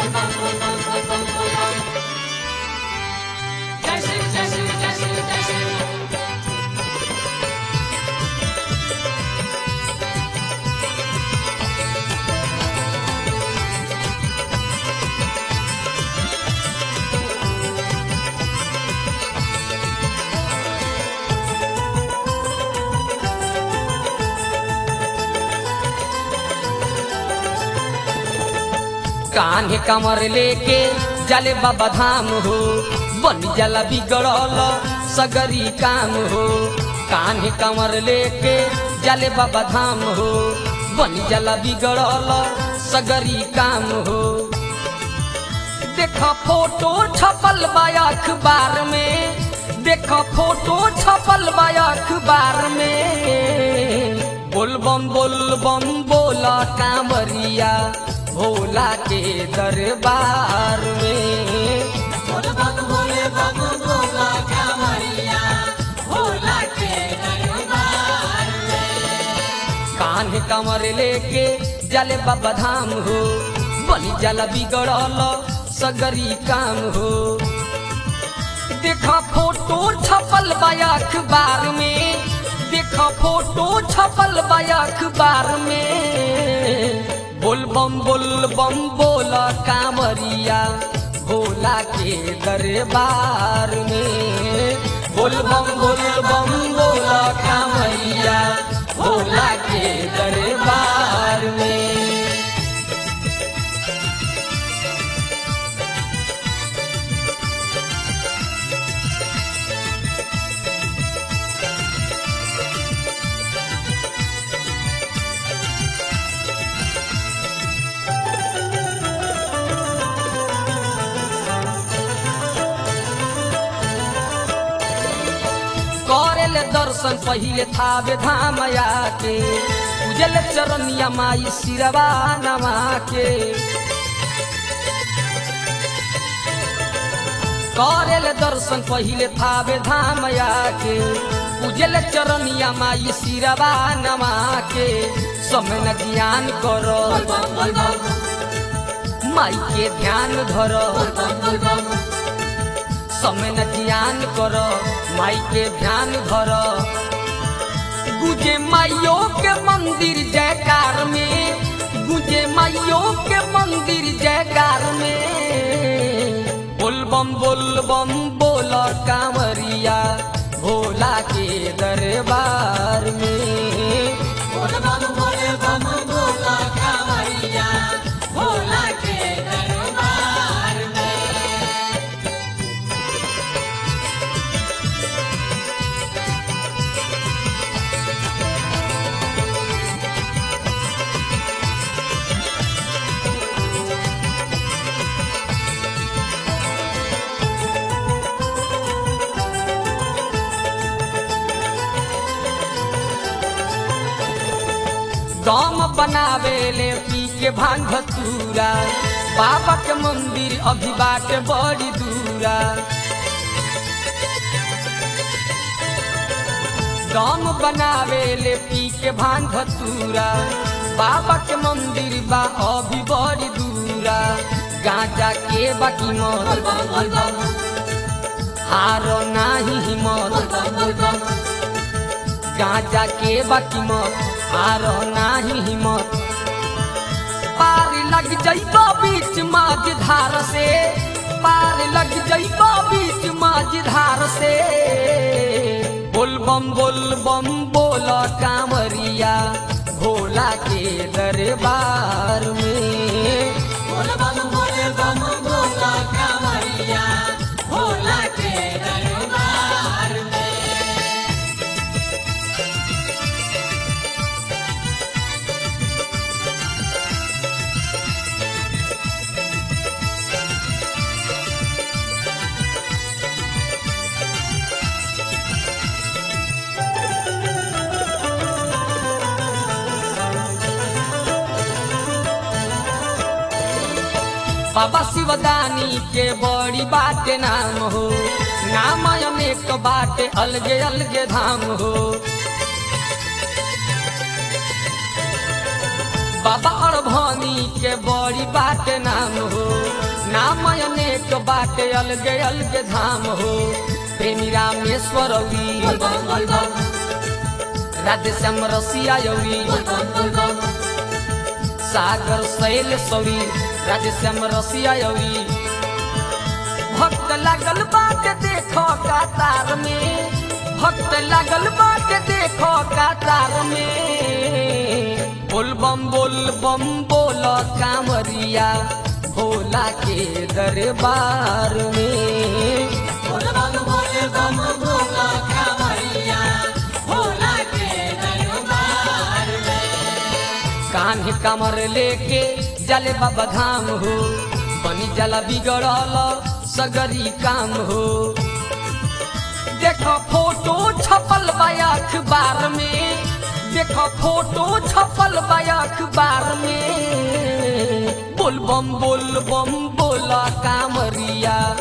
जय श्री जय श्री जय श्री जय श्री कान्हे कमर लेके जले बाबा धाम हो बन जला बिगड़ल सगरी काम हो कान्हे कमर लेके जले बाबा धाम हो बन जला बिगड़ल सगरी काम हो देखा फोटो छपल बा अखबार में देखा फोटो छपल बा अखबार में बोलबम बोलबम बोला कांवरिया भोला के दरबार में बोल बम बोले बम बोला कांवरिया भोला के दरबार कान्हे कमर लेके जले बाबा धाम हो बनी जला बिगड़ल सगरी काम हो देखा फोटो छपल बा अखबार में देखा फोटो छपल बा अखबार में बोलबम बोलबम बोला कांवरिया भोला के दरबार में बोलबम बोलबम बोला कांवरिया भोला के दरबार में करेल दर्शन पहिले थावे धाम आके उजल चरनिया माई सिरवा नमा के करेल दर्शन पहिले थावे धाम आके उजल चरनिया माई सिरवा नमा के समय न ज्ञान करो माई के ध्यान धरो समय न ध्यान कर माई के ध्यान धर गुजे माइयो के मंदिर जयकार में गुजे माइयो के मंदिर जयकार में बोलबम बोलबम बोल कांवरिया भोला के दरबार में बोल बम बोले बम बोला कांवरिया भोला के दरबार दम बनावे ले पी के भांग धतूरा बाबा के मंदिर अभी बाटे बड़ी दूरा दम बनावे ले पी के भांग धतूरा बाबा के मंदिर बा अभी बड़ी दूरा गांजा के बाकी मत हारो नाही हिम्मत गांजा के बाकी मत हारो नाही हिम्मत पार लग जइबो बीच माझ धार से पार लग जइबो बीच माझ धार से बोलबम बोलबम बोल कांवरिया भोला के दरबार में बोल बम बोले बम बोला कांवरिया भोला के दरबार बाबा शिवदानी के बड़ी बाटे नाम हो नाम अनेक बाटे अलगे अलगे धाम हो बाबा अड़भनी के बड़ी बाटे नाम हो बाटे अलगे अलगे धाम हो प्रेमी रामेश्वर औरी बोल बम बोल बम राधे श्याम रसिया यौरी बोल बम बोल बम सागर शैल सौरी राधे श्याम रसिया यौरी भक्त लागल बाटे देखो कातार में भक्त लागल बाटे देखो कातार में बोल बम बोल बम बोल कांवरिया भोला के दरबार में बोल बम बोल बम भोला कांवरिया भोला के दरबार कान्हे कमर लेके जले बाबा धाम हो बनी जला बिगड़ल सगरी काम हो देखो फोटो छपल बा अखबार में देखो फोटो छपल बा अखबार में बोल बम बोल बम बोला कामरिया